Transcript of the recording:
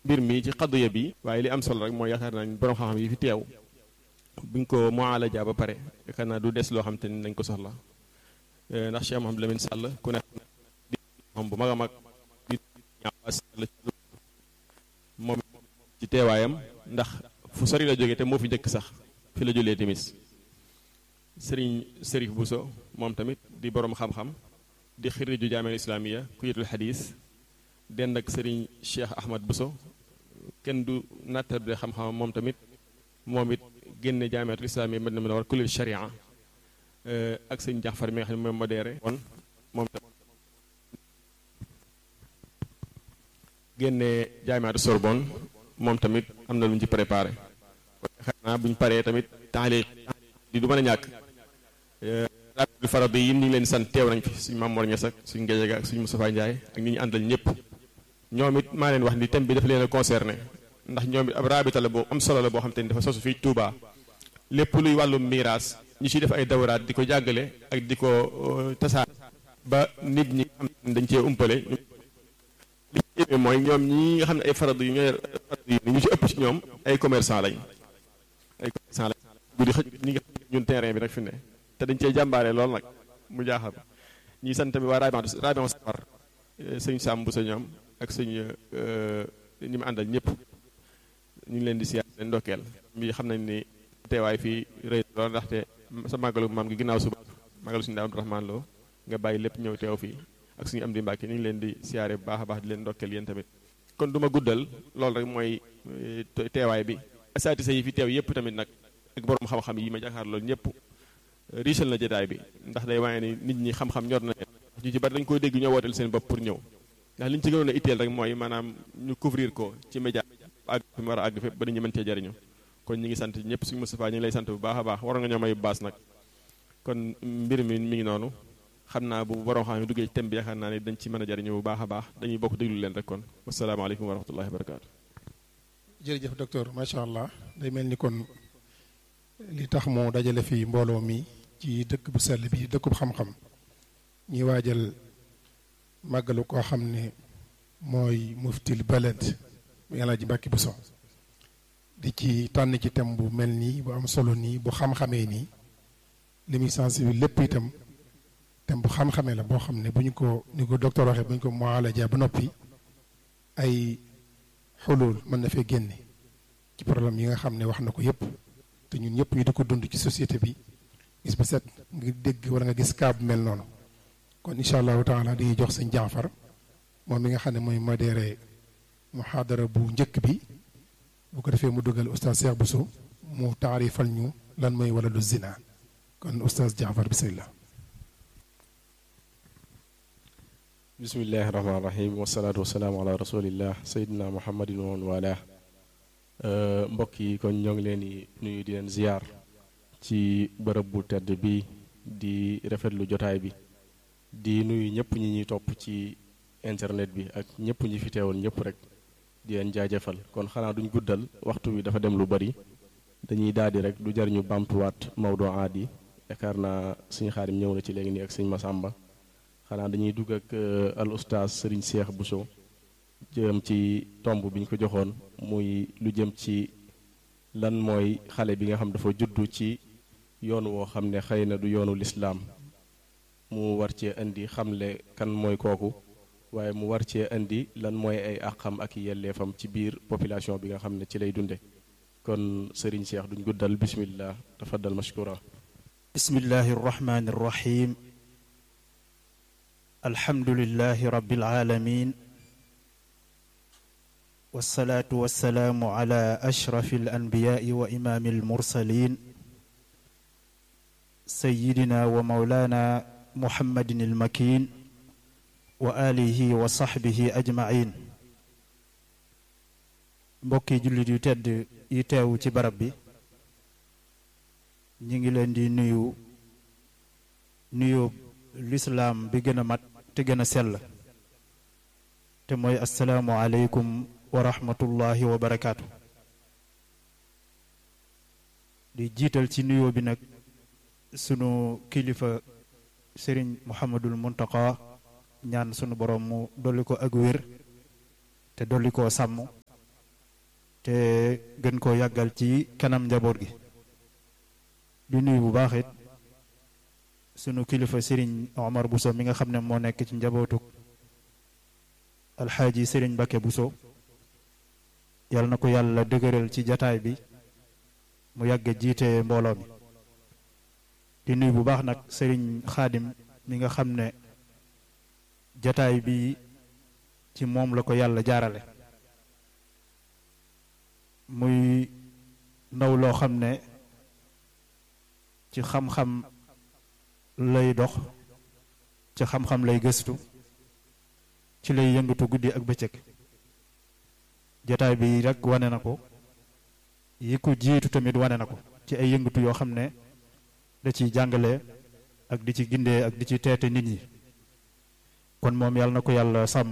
mbir mi ci xadduya bi waaye li am solo rek mooy yaakaar naa ni borom xam-xam yi fi teew buñ ko mualaja ba pare yaakaar naa du des loo xam te ni dañ ko soxla ndax Cheikh Mouhamadou Lamine Sall ku nekk di xam bu mag a mag di Sall moom ci teewaayam ndax fu sori la jógee te moo fi njëkk sax fi la julee timis sëriñ Sërif Bousso moom tamit di borom xam-xam di xiriju jaameel islamiya ku yetul xadis dend ak sëriñ Cheikh Ahmad Bousso kenn du nattable xam-xam moom tamit moom it génne jaamiatul islamiya mën na mën a war kullil sharia ak sëñ Jaxfar mi nga xam ne mooy modéré kon moom tamit génne jaamiatu Sorbonne moom tamit am na lu ñu ci préparé kon xam naa bu ñu paree tamit taaliq di du mën a ñàkk rabitul farad yi ñu ngi leen sant teew nañ fi suñ Mamoor Ñas ak suñ Ngéjega ak suñ Moustapha Ndiaye ak ñi ñu àndal ñëpp ñoom it maa leen wax ni thème bi dafa leen a concerné ndax ñoom it ab rabita la boo am solo la boo xam te ni dafa sosu fii Touba lépp luy wàllu miraas ñu ciy def ay dawraat di ko jàggale ak di ko tasaar ba nit ñi xam dañ cee umpale li ci mooy ñoom ñi nga xam ne ay farad yu ñooy farad yi ñu ci ëpp ci ñoom ay commerçant lañ ay commerçant lañ guddi xëj ñi nga xam ñun terrain bi nag fi ne te dañ cee jàmbaare lool nag mu jaaxal ñi sant tamit waa rabion rabion safar sëñ Sam bu sa ñoom ak sëñ ñi mu àndal ñëpp ñu ngi leen di siyaar leen ndokkeel mi xam nañ ni teewaay fii rëy lool ndaxte sa màggalu maam gi ginnaaw suba màggalu suñu daa Abdourahmane Lo nga bàyyi lépp ñëw teew fii ak suñu am di Mbàkke ñu ngi leen di siyaare bu baax a baax di leen ndokkeel yéen tamit kon du ma guddal loolu rek mooy teewaay bi asaatisa yi fi teew yëpp tamit nag ak borom xam-xam yi ma jàkkaar loolu ñëpp riisal na jotaay bi ndax day waaye ni nit ñi xam-xam ñor na leen ñu ci bari dañ koy dégg ñoo wooteel seen bopp pour ñëw ndax li ñu ci gënoon a itteel rek mooy maanaam ñu couvrir ko ci média àgg fi mu war a àgg fépp ba nit ñi mën cee jariñu kon ñi ngi sant ñëpp suñu Moustapha ñu ngi lay sant bu baax a baax waroon nga ñoo may baas nag kon mbir mi mi ngi noonu xam naa bu borom xam ne duggee ci thème bi yaakaar naa ne dañ ci mën a jariñu bu baax a baax dañuy bokk déglu leen rek kon wasalaamaaleykum wa rahmatullahi wa barakaatu jërëjëf docteur macha allah day mel ni kon li tax moo dajale fii mbooloo mi ci dëkk bu sell bi dëkkub xam-xam ñuy waajal màggalu koo xam ne mooy muftil balad mu yàlla ji Mbàkke Buso di ci tànn ci thème bu mel nii bu am solo nii bu xam-xamee nii li muy sensibiliser lépp itam thème bu xam-xamee la boo xam ne bu ñu ko ni ko docteur waxee bu ñu ko mualaja ba noppi ay xulul mën na fee génne ci problème yi nga xam ne wax na ko yépp te ñun ñëpp ñu di ko dund ci société bi gis ba set nga dégg wala nga gis kaa bu mel noonu kon incha allahu taala dañuy jox sëñ Jaafar moom mi nga xam ne mooy modéré muhaadara bu njëkk bi bu ko defee mu dugal oustaz Cheikh Bousso mu taarifal ñu lan mooy wala du zina kon oustaz Jaafar bismillah bismillahi rahmaani rahim wasalaatu wasalaamu ala rasulillah sayidina muhammadin wa man wala mbokk yi kon ñoo ngi leen di nuyu di leen ziyaar ci bërëb bu tedd bi di rafetlu jotaay bi di nuyu ñëpp ñi ñuy topp ci internet bi ak ñëpp ñi fi teewoon ñëpp rek di leen jaajëfal kon xanaa duñ guddal waxtu wi dafa dem lu bari dañuy daldi rek du jar ñu bamtuwaat Maodo aadi yaakaar naa suñu xaarim ñëw na ci léegi nii ak sëñ Masamba xanaa dañuy dugg ak al oustaz Serigne Cheikh Bousso jëm ci tomb bi ñu ko joxoon muy lu jëm ci lan mooy xale bi nga xam dafa juddu ci yoon woo xam ne xëy na du yoonu lislaam mu war cee indi xamle kan mooy kooku waaye mu war cee indi lan mooy ay àqam ak yelleefam ci biir population bi nga xam ne ci lay dunde kon Serigne Cheikh duñ guddal bismillah tafaddal mashkura bismillahi arrahmani arrahim alhamdulillahi rabbil alamin والصلاة والسلام على أشرف الأنبياء وإمام المرسلين سيدنا ومولانا محمد المكين وآله وصحبه أجمعين mbokki jullit yu tedd yi teewu ci barab bi ñu ngi leen di nuyu nuyu lislaam bi gën a mat te gën a sell te mooy asalaamu aleykum wa rahmatullahi wa barakaatu di jiital ci nuyoo bi nag sunu kilifa sëriñ muhammadul muntaka ñaan sunu borom mu dolli ko ak wér te dolli koo sàmm te gën koo yàggal ci kanam njaboot gi di nuyu bu baax it sunu kilifa Serigne Omar Bousso mi nga xam ne moo nekk ci njabootu alxaaji Serigne Bakke Bousso yal na ko yàlla dëgëral ci jataay bi mu yàgg jiite mbooloo mi di nuyu bu baax nag Serigne Xaadim mi nga xam ne jataay bi ci moom la ko yàlla jaarale muy ndaw loo xam ne ci xam-xam lay dox ci xam-xam lay gëstu ci lay yëngatu guddi ak bëccëg jataay bi rek wane na ko yi ko jiitu tamit wane na ko ci ay yëngatu yoo xam ne da ciy jàngale ak di ci gindee ak di ci teete nit ñi kon moom yàlla na ko yàlla sàmm